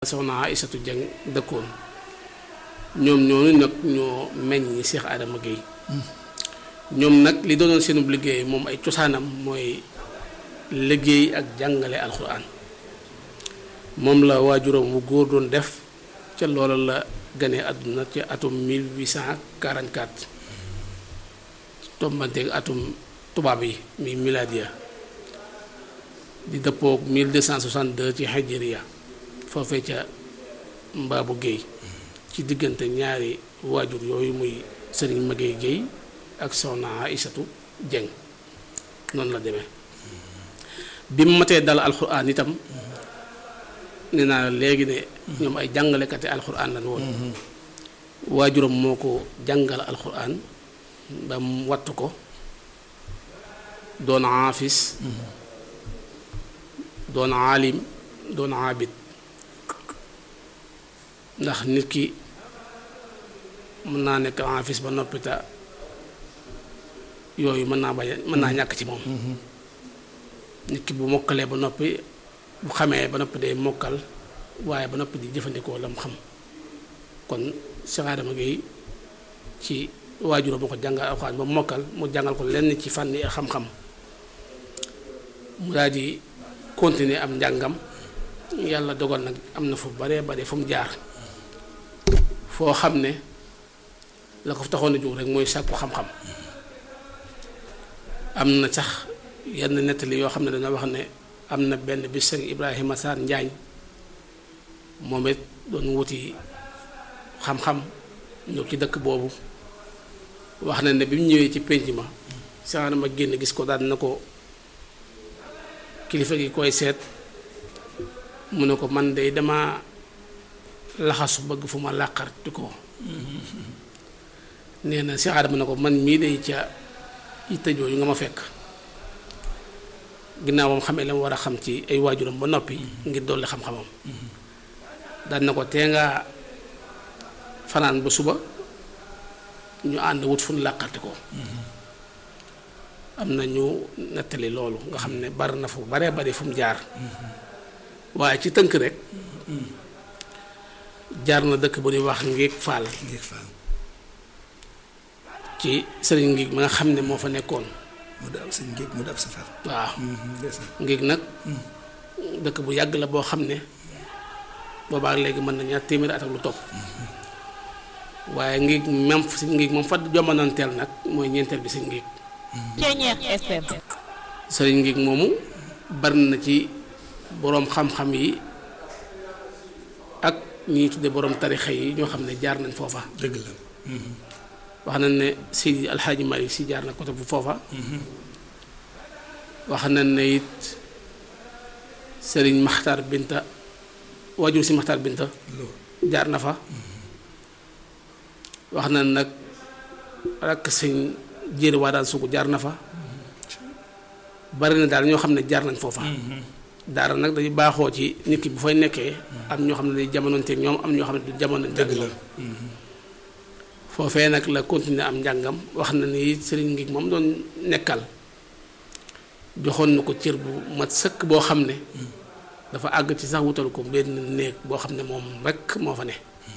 soxna Aïssatou Dieng dëkkoon ñoom ñooñu nag ñoo meññ Cheikh Adama Guèye ñoom nag li doonoon seenub liggéey moom ay cosaanam mooy liggéey ak jàngale alxuraan moom la waajuram wu góor doon def ca loola la gane àdduna ci atum 1844 tombanteeg atum tubaab yi mi miladiya di dëppoog 1262 ci hijriya foofee ca mbaabu géey ci diggante ñaari waajur yooyu muy sëriñ Maguette Guèye ak soxna Aïssatou Dieng noonu la demee bi mu matee dal alxuraan itam nee naa léegi ne ñoom ay jàngalekati alxuraan lañ woon waajuram moo ko jàngal alxuraan ba mu wattu ko doon aafis doon aalim doon aabid ndax nit ki mën naa nekk aafis ba noppita yooyu mën naa bañ mën naa ñàkk ci moom nit ki bu mokkalee ba noppi bu xamee ba noppi day mokkal waaye ba noppi di jëfandikoo lam xam kon Cheikh Adama Guèye ci waajuroo moo ko jàngal alxuraan ba mokkal mu jàngal ko lenn ci fànni xam-xam mu daal di continuer am njàngam yàlla dogal nag am na fu baree bare fu mu jaar foo xam ne la ko taxoon a jóg rek mooy sàkku xam-xam am na sax yenn nettali yoo xam ne dañoo wax ne am na benn bis sëriñ Ibrahima Sarr Njaañ moom it doon wuti xam-xam ñëw ci dëkk boobu wax na ne bi mu ñëwee ci pénc ma sax ma génn gis ko daan na ko kilifa gi koy seet mu ne ko man de dama laxasu bëgg fu ma làqarti ko nee na Cheikh Adama ne ko man mii day ca yitte jooju nga ma fekk ginnaaw moom xamee la mu war a xam ci ay waajuram ba noppi ngir dolli xam-xamam daan na ko tee nga fanaan ba suba ñu ànd wut fu ñu làqarti ko am na ñu nettali loolu nga xam ne bari na fu baree bari fu mu jaar waaye ci tënk rek jaar na dëkk bu ñuy wax Ngéeg Faal ci sëriñ Ngéeg ma nga xam ne moo fa nekkoon mu daal sëñ Ngéeg mu daal safar waaw Ngéeg nag dëkk bu yàgg la boo xam ne boobaa léegi mën na ñaar téeméeri at ak lu topp waaye Ngéeg même si Ngéeg moom fa jomananteel nag mooy ñeenteel bi sëñ Ngéeg FM. sëriñ Ngéeg moomu bari na ci boroom xam-xam yi ak ñi tudde boroom tarixa yi ñoo xam ne jaar nañ foofa dëgg la wax nañ ne si alxaaji Malik si jaar na côté bu foofa wax nañ ne it sëriñ Maxtar Binta waajur si Maxtar Binta jaar na fa wax nañ nag rakk sëñ jéeri waa daan sugu jaar na fa bari na daal ñoo xam ne jaar nañ foofa daara nag dañuy baaxoo ci nit ki bu fay nekkee am ñoo xam ne day jamononteeg ñoom am ñoo xam ne du jamononteeg dëgg la ñoom foofee nag la continuer am njàngam wax na ni sëriñ ngi moom doon nekkal joxoon na ko cër bu mat sëkk boo xam ne dafa àgg ci sax wutal ko benn néeg boo xam ne moom rekk moo fa ne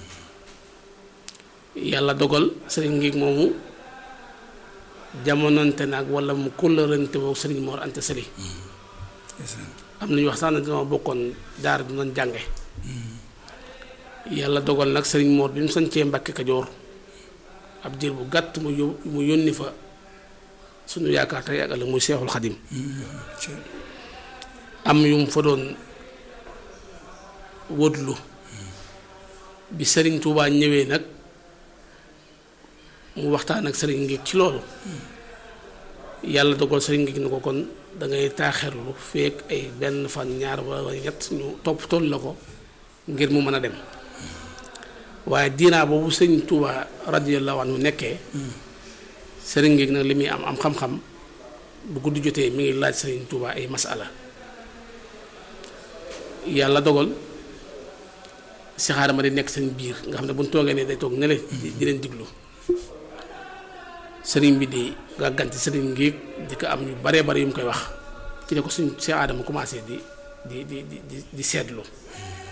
yàlla dogal sëriñ ngi moomu jamononte nag wala mu kóllërante woo sëriñ Mor Anta Sali am na ñu wax sax ne dama bokkoon daara du doon jànge yàlla dogal nag sëriñ Mor bi mu sañcee Mbàkke Kajoor ab diir bu gàtt mu yó mu yónni fa suñu yaakaar tey ak ëllëg muy Seexul Xadim am yu mu fa doon wóotlu bi sëriñ Tuubaa ñëwee nag mu waxtaan ak sëriñ ngi ci loolu yàlla dogal sëriñ ngi ni ko kon da ngay taaxerlu feek ay benn fan ñaar wala ñett ñu topp toll la ko ngir mu mën a dem waaye diinaa boobu sëriñ Tuuba radiyallahu anhu nekkee sëriñ ngi nag li muy am am xam-xam bu guddi jotee mi ngi laaj sëriñ Tuuba ay masala yàlla dogal Cheikh Adama di nekk seen biir nga xam ne bu ñu toogee ne day toog ne di leen diglu sëriñ bi di gàgganti sëriñ ngi di ko am yu baree bare yu mu koy wax ci ne ko suñ Cheikh Adama commencé di di di di di seetlu